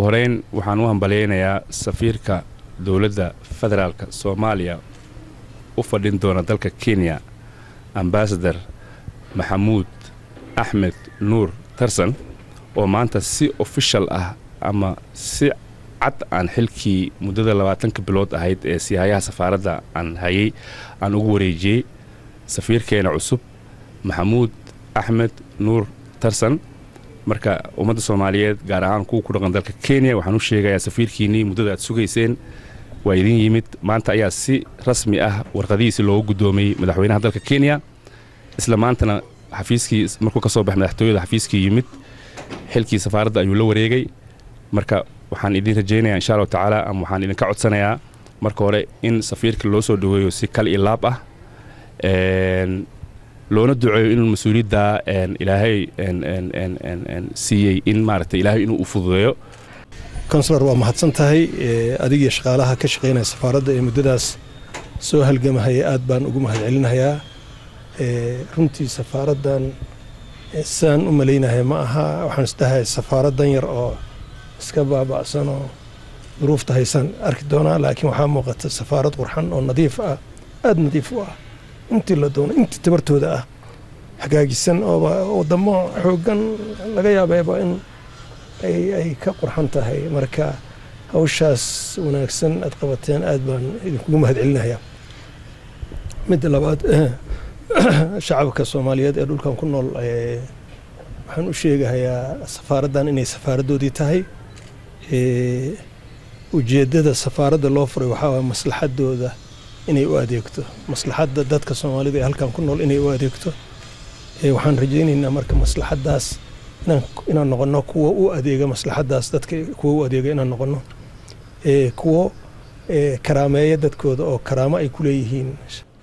horeyn waxaan u hambalyaynayaa safiirka dowladda federaalka soomaaliya u fadhin doona dalka kenya ambasador maxamuud axmed nuur tarsan oo maanta si ofishal ah ama si cad aan xilkii muddada labaatanka bilood ahayd ee siyaayaha safaaradda aan hayay aan ugu wareejiyey safiirkeena cusub maxamuud axmed nuur tarsan marka ummadda soomaaliyeed gaar ahaan kuwa ku dhaqan dalka kenya waxaan u sheegayaa safiirkiinnii muddada aad sugayseen waa idin yimid maanta ayaa si rasmi ah warqadihiisi loogu guddoomiyey madaxweynaha dalka kenya isla maantana xafiiskii markuu ka soo baxay madaxtooyada xafiiskii yimid xilkii safaaradda ayuu la wareegay marka waxaan idin rajaynayaa insha allahu tacaala ama waxaan idinka codsanayaa marka hore in safiirka loo soo dhoweeyo si kal iyo laab ah loona duceeyo inuu mas-uuliyadda ilaahay siiyey in maaragtay ilaahay inuu u fududeeyo konsular waa mahadsan tahay adigiyo shaqaalaha ka shaqaynaya safaaradda ee muddadaas soo halgamahaya aad baan ugu mahadcelinayaa runtii safaaraddan sidaan u malaynaya ma aha waxaan isdhahay safaarad dan yar oo iska baaba'san oo duruufta haysaan arki doonaa laakiin waxaa muuqata safaarad qurxan oo nadiif ah aada nadiif u ah intii la doono intii tabartooda ah hagaagisan ooba wadamo xooggan laga yaabeeba in ay ka qurxan tahay marka hawshaas wanaagsan aad qabateen aad baan idinkugu mahadcelinayaa midda labaad shacabka soomaaliyeed ee dhulkan ku nool waxaan u sheegahayaa safaaraddan inay safaaraddoodii tahay ujeeddada safaaradda loo furay waxaa waaya maslaxaddooda inay u adeegto maslaxadda dadka soomaalida ee halkan ku nool inay u adeegto waxaan rajaynaynaa marka maslaxaddaas inaan noqono kuwa u adeega maslaxaddaas dadka kuwa u adeega inaan noqono kuwo karaameeya dadkooda oo karaamo ay ku leeyihiin